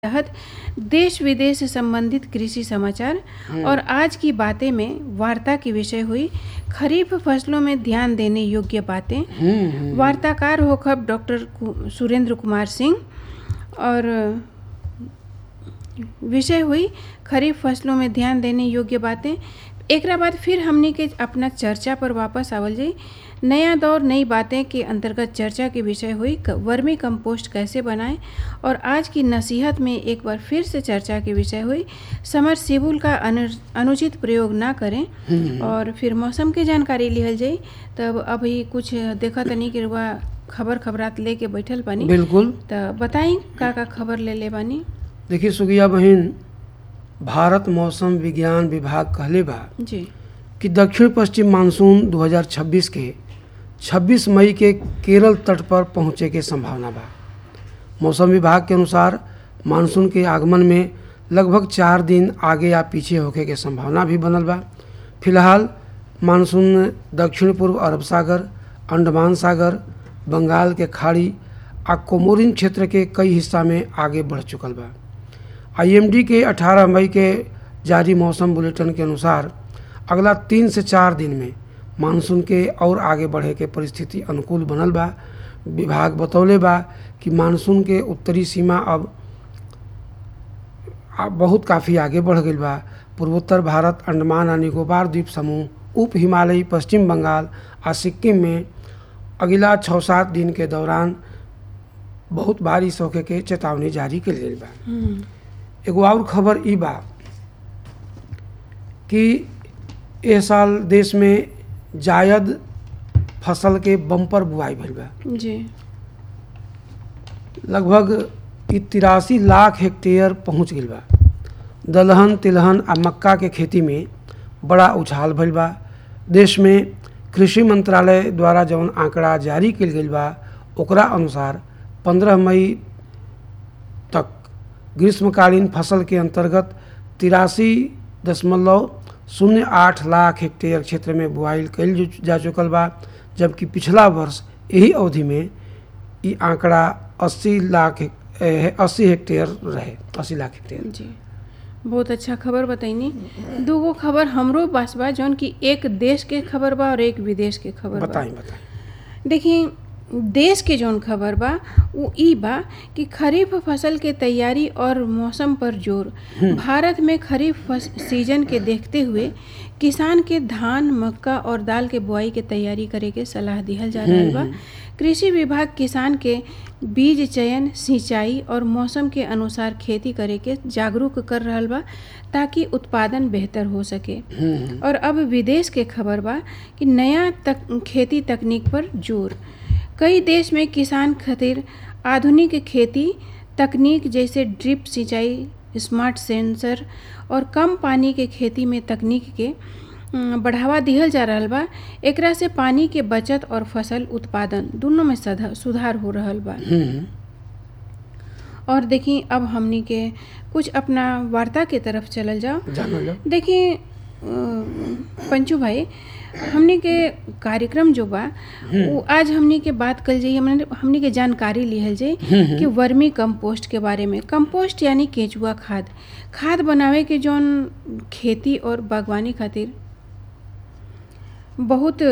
तहत देश विदेश से संबंधित कृषि समाचार और आज की बातें में वार्ता की विषय हुई खरीफ फसलों में ध्यान देने योग्य बातें वार्ताकार होखब डॉक्टर कु- सुरेंद्र कुमार सिंह और विषय हुई खरीफ फसलों में ध्यान देने योग्य बातें एकरा बाद फिर हमनी के अपना चर्चा पर वापस आवल जाई नया दौर नई बातें के अंतर्गत चर्चा के विषय हुई क- वर्मी कंपोस्ट कैसे बनाएं और आज की नसीहत में एक बार फिर से चर्चा के विषय हुई समर सेबुल का अनु, अनुचित प्रयोग ना करें और फिर मौसम के जानकारी लिहल जाई तब अभी कुछ देखा तनी कि रुआ खबर खबरात लेके बैठल बानी बिल्कुल त बताई का का खबर ले ले बानी देखिए सुगिया बहन भारत मौसम विज्ञान विभाग कहले बा जी कि दक्षिण पश्चिम मानसून 2026 के 26 मई के केरल तट पर पहुंचे के संभावना बा मौसम विभाग के अनुसार मानसून के आगमन में लगभग चार दिन आगे या पीछे होखे के संभावना भी बनल बा फिलहाल मानसून दक्षिण पूर्व अरब सागर अंडमान सागर बंगाल के खाड़ी आ कोमोरिन क्षेत्र के कई हिस्सा में आगे बढ़ चुकल बा आईएमडी के 18 मई के जारी मौसम बुलेटिन के अनुसार अगला तीन से चार दिन में मानसून के और आगे बढ़े के परिस्थिति अनुकूल बनल बा विभाग बतौले बा कि मानसून के उत्तरी सीमा अब आ- बहुत काफ़ी आगे बढ़ गई बा पूर्वोत्तर भारत अंडमान आ निकोबार द्वीप समूह उप हिमालयी पश्चिम बंगाल आ सिक्किम में अगिला छः सात दिन के दौरान बहुत बारिश होखे के चेतावनी जारी कल गई बा हम्म, एगो और खबर ई बा कि एह साल देश में जायद फसल के बम्पर बुआई भइल बा जी लगभग ई तिरासी लाख हेक्टेयर पहुंच गई बा दलहन तिलहन आ मक्का के खेती में बड़ा उछाल भइल बा देश में कृषि मंत्रालय द्वारा जौन आंकड़ा जारी कल गई बा ओकरा अनुसार 15 मई तक ग्रीष्मकालीन फसल के अंतर्गत तिरासी दशमलव शून्य आठ लाख हेक्टेयर क्षेत्र में बुआई कल जु- जा चुकल बा जबकि पिछला वर्ष यही अवधि में ई आंकड़ा 80 लाख हेक- ए, 80 हेक्टेयर रहे 80 लाख हेक्टेयर जी बहुत अच्छा खबर बताइनी दूगो खबर हमरो पास बा जौन कि एक देश के खबर बा और एक विदेश के खबर बा बताई बताई देखिए देश के जौन खबर बा वो ई बा कि खरीफ फसल के तैयारी और मौसम पर जोर भारत में खरीफ फस, सीजन के देखते हुए किसान के धान मक्का और दाल के बुआई के तैयारी करे के सलाह दिहल जा रहल बा कृषि विभाग किसान के बीज चयन सिंचाई और मौसम के अनुसार खेती करे के जागरूक कर रहल बा ताकि उत्पादन बेहतर हो सके और अब विदेश के खबर बा कि नया तक खेती तकनीक पर जोर कई देश में किसान खातिर आधुनिक खेती तकनीक जैसे ड्रिप सिंचाई स्मार्ट सेंसर और कम पानी के खेती में तकनीक के अम, बढ़ावा दिहल जा रहल बा एकरा से पानी के बचत और फसल उत्पादन दोनों में सधा- सुधार हो रहल बा हम्म, और देखी अब हमनी के कुछ अपना वार्ता के तरफ चलल जाओ जानल जाओ देखिए पंचू भाई हमनी के कार्यक्रम जो बा वो आज हमनी के बात कल जाइए हमने हमनी के जानकारी लिहल जाई कि वर्मी कंपोस्ट के बारे में कंपोस्ट यानी केचुआ खाद खाद बनावे के जौन खेती और बागवानी खातिर बहुत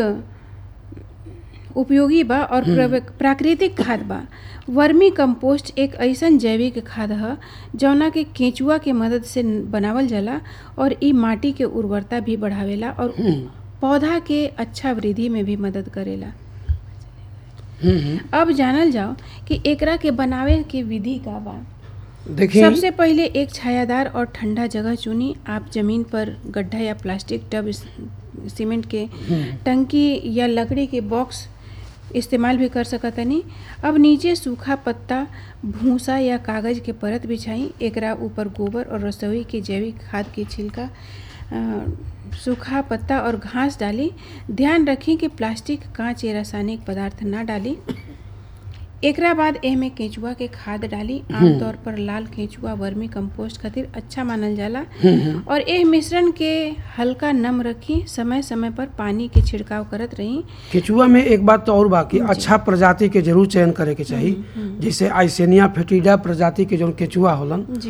उपयोगी बा और प्रव- प्राकृतिक खाद बा वर्मी कंपोस्ट एक ऐसन जैविक खाद ह जौना के केंचुआ के मदद से बनावल जाला और इ माटी के उर्वरता भी बढ़ावेला और पौधा के अच्छा वृद्धि में भी मदद करेला हम्म, हम्म। अब जानल जाओ कि एकरा के बनावे के विधि का बा देखिए सबसे पहले एक छायादार और ठंडा जगह चुनी आप जमीन पर गड्ढा या प्लास्टिक टब इस- सीमेंट के टंकी या लकड़ी के बॉक्स इस्तेमाल भी कर सकतनी अब नीचे सूखा पत्ता भूसा या कागज के परत बिछाई एकरा ऊपर गोबर और रसोई के जैविक खाद के छिलका अ, सूखा पत्ता और घास डाली ध्यान रखें कि प्लास्टिक कांच या रासायनिक पदार्थ ना डाली एकरा बाद एहमे केंचुआ के खाद डाली आमतौर पर लाल केंचुआ वर्मी कंपोस्ट खातिर अच्छा मानल जाला और एह मिश्रण के हल्का नम रखी समय समय पर पानी के छिड़काव करत रही केचुआ में एक बात तो और बा कि अच्छा प्रजाति के जरूर चयन करे के चाही जैसे आइसेनिया फेटिडा प्रजाति के जौन केचुआ होलन जी